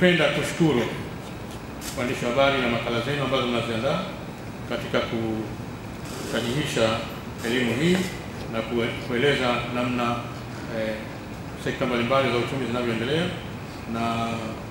Ningependa kushukuru waandishi wa habari na makala zenu ambazo mnaziandaa katika kusahihisha elimu hii na kueleza namna eh, sekta mbalimbali za uchumi zinavyoendelea na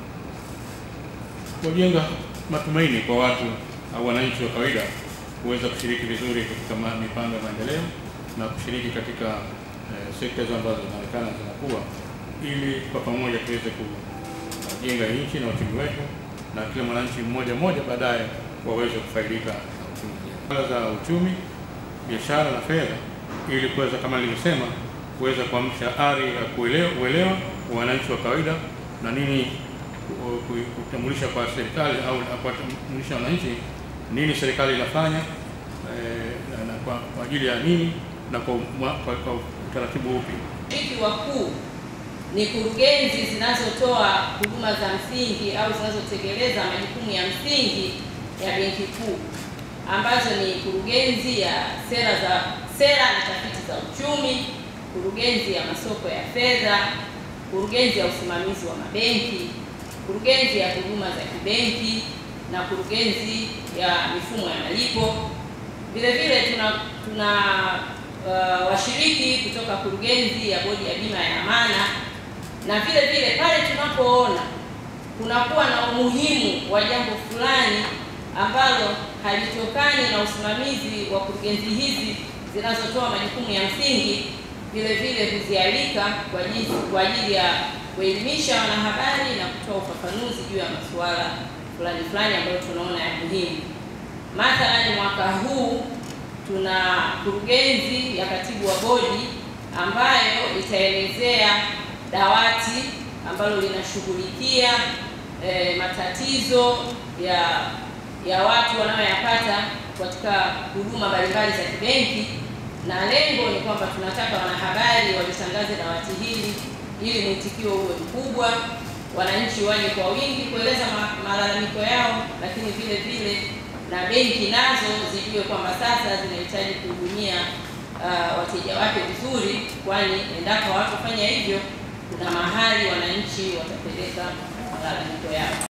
kujenga matumaini kwa watu au wananchi wa kawaida kuweza kushiriki vizuri katika mipango ya maendeleo na kushiriki katika eh, sekta hizo ambazo zinaonekana zinakuwa, ili kwa pamoja tuweze kujenga nchi na uchumi wetu na kila mwananchi mmoja mmoja baadaye waweze kufaidika na uchumi za uchumi, biashara na fedha, ili kuweza kama nilivyosema, kuweza kuamsha ari ya kuelewa uelewa wa wananchi wa kawaida na nini kutambulisha kwa serikali au kuwatambulisha wananchi nini serikali inafanya eh, na, na kwa, kwa ajili ya nini na kwa, kwa, kwa utaratibu upi. Washiriki wakuu ni kurugenzi zinazotoa huduma za msingi au zinazotekeleza majukumu ya msingi ya Benki Kuu ambazo ni kurugenzi ya sera za sera na tafiti za uchumi, kurugenzi ya masoko ya fedha, kurugenzi ya usimamizi wa mabenki, kurugenzi ya huduma za kibenki na kurugenzi ya mifumo ya malipo. Vile vile tuna tuna uh, washiriki kutoka kurugenzi ya bodi ya bima ya amana, na vile vile pale tunapoona kunakuwa na umuhimu wa jambo fulani ambalo halitokani na usimamizi wa kurugenzi hizi zinazotoa majukumu ya msingi, vile vile huzialika kwa ajili kwa ajili ya kuelimisha wanahabari na kutoa ufafanuzi juu ya masuala fulani fulani ambayo tunaona ya muhimu. Mathalani, mwaka huu tuna kurugenzi ya katibu wa bodi ambayo itaelezea dawati ambalo linashughulikia eh, matatizo ya ya watu wanayoyapata katika huduma mbalimbali za kibenki, na lengo ni kwamba tunataka wanahabari walitangaze dawati hili ili mwitikio uwe mkubwa, wananchi waje kwa wingi kueleza malalamiko yao, lakini vile vile na benki nazo zijue kwamba sasa zinahitaji kuhudumia uh, wateja wake vizuri, kwani endapo hawatofanya hivyo, kuna mahali wananchi watapeleka malalamiko yao.